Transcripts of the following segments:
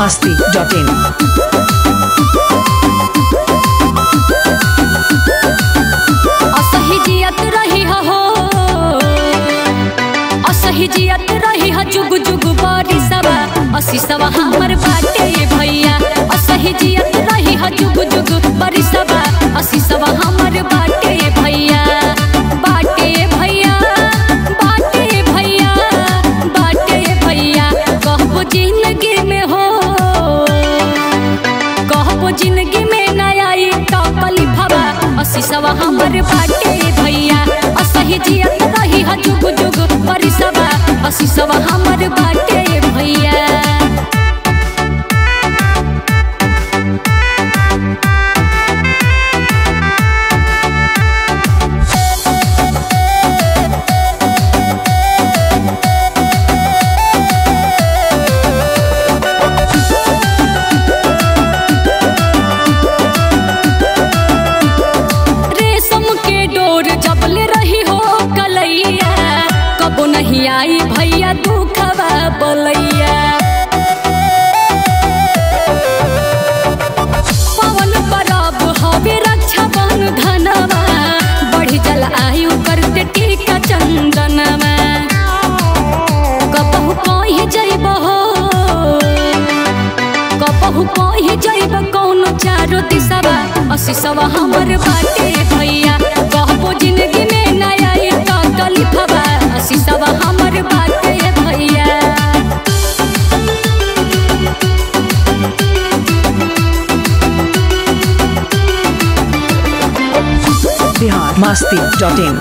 masti.in. असही जियत रही हो असही जियत रही ह जुग जुग बड़ी सवा असी सवा हमर बाटे भैया असही जियत रही ह जुग जुग बड़ी सवा असी सवा हमर बाटे भैया बाटे भैया बाटे भैया बाटे भैया कहबो जिंदगी में हो कहबो जिंदगी में नया ई टॉपली भवा असी सवा हमर बाटे भैया असही जियत रही ह जुग जुग बड़ी सवा असी सवा हमर बाटे भैया रेशम के डोर जबले रही हो कलैया कबो नहीं आई भैया दुखवा बोलैया पवन परब हवे रक्षा बन धनवा बढ़ी जल आयु करते टीका चंदनवा कबहू कहीं जइब हो कबहू कहीं जइब कौनो चारो दिशवा असी सवा हमर बाटे भैया कहबो जिंदगी में नया एक कलिफवा असी सवा हमर बाटे भैया Bihar masti.in.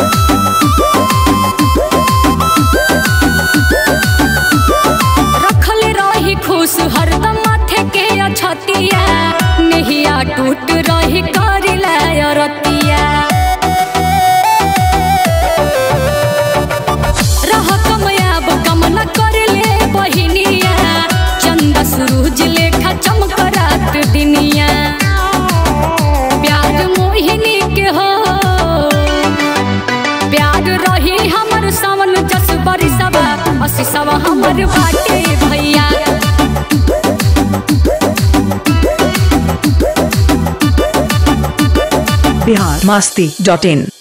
रखल रही खुश हरदम माथे के अछतिया नहिया टूट रही करिला रतिया रह कमयाब कमला कर ले बहिनिया चंदा सूरज लेखा चमक रात दिनिया प्यार मोहिनी के हो प्यार रही हमर सावन जस बरिसवा असी सवा हमर बाटे भैया Bihar masti.in.